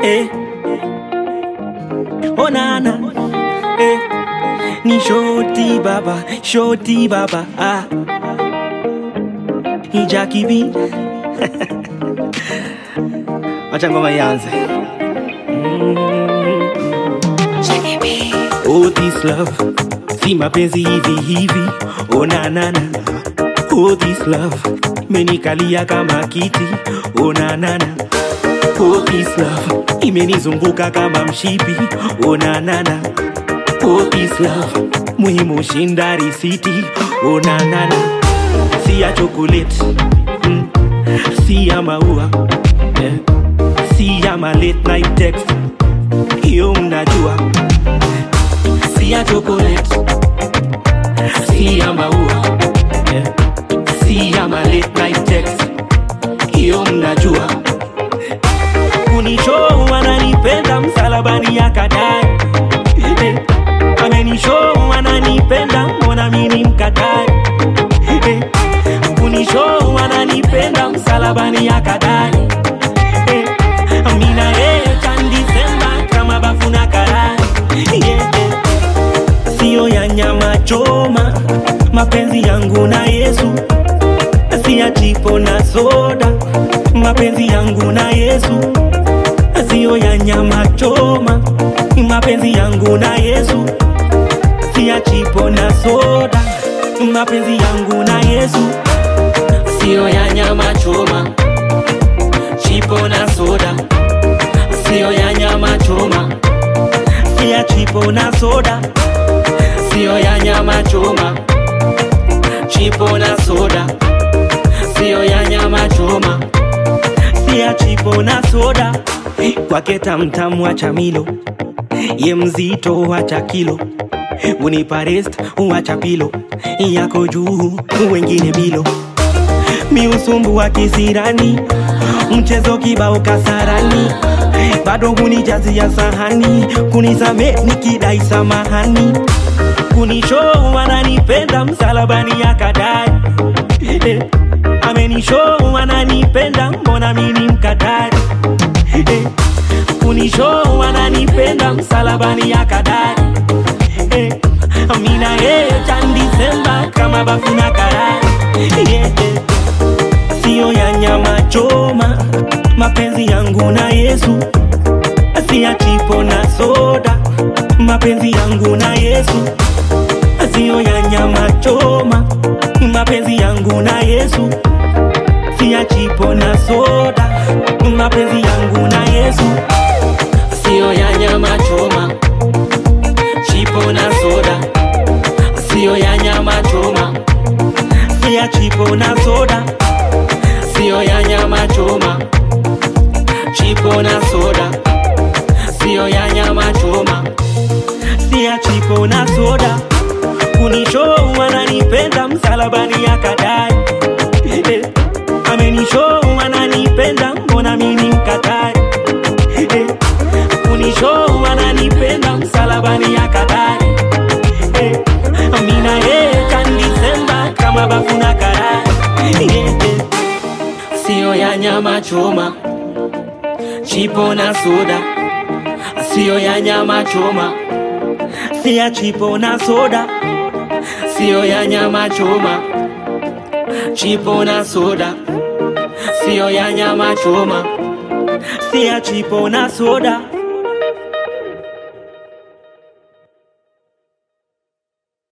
eh. Onana eh. Ni shoti baba, shoti baba ah. Ni Jackie B Wacha ngoma ianze Oh this love Si mapenzi hivi hivi Oh na na na Oh this love Menikalia kama kiti Oh na na na Oh this love Imenizunguka kama mshipi Oh na na na Oh this love Muhimu shinda risiti Oh na na na Si ya chocolate mm. Si ya maua yeah. Si ya ma late night text Hiyo mnajua Si ya chocolate Si ya maua yeah. Si ya ma late night text Hiyo mnajua Kunishow ananipenda msalabani akadai Eh, Amenishow ananipenda mbona mimi mkatai Eh, Kunishow ananipenda msalabani akadai Eh, Mina yeye can December kama bafuna karai yeah, yeah. Sio ya nyama choma mapenzi yangu na Yesu si ya chipo na soda mapenzi yangu na Yesu sio ya nyama choma mapenzi yangu na Yesu si ya chipo na soda mapenzi yangu na Yesu sio ya nyama choma chipo na soda sio ya nyama choma si ya chipo na soda sio ya nyama choma chipo na soda sio ya nyama choma si ya chipo na soda kwake tamtamu wacha milo ye mzito wacha kilo unipa rest wacha pilo yako juu wengine bilo miusumbu wa kisirani mchezo kibao kasarani bado hunijazia sahani kunisame nikidai samahani kunishow ananipenda msalabani akadai eh, amenishow ananipenda mbona mimi mkatai eh, kunishow ananipenda msalabani akadai eh, mina yeye can December kama bafuna karai yeah, yeah. Sio ya nyama choma mapenzi yangu na Yesu si ya chipo na soda mapenzi yangu na Yesu sio ya nyama choma mapenzi yangu na Yesu si ya chipo na soda mapenzi yangu na Yesu sio ya nyama choma chipo na soda sio ya nyama choma si ya chipo na soda sio ya nyama choma chipo na soda sio ya nyama choma si ya chipo na soda kunishow ananipenda msalabani akadai eh, amenishow ananipenda mbona mimi mkatai eh, kunishow ananipenda msalabani akadai eh, mina yeye can December kama bafuna karai yeah, yeah. sio ya nyama choma chipo na soda sio ya nyama choma si ya chipo na soda sio ya nyama choma chipo na soda sio ya nyama choma si ya chipo na soda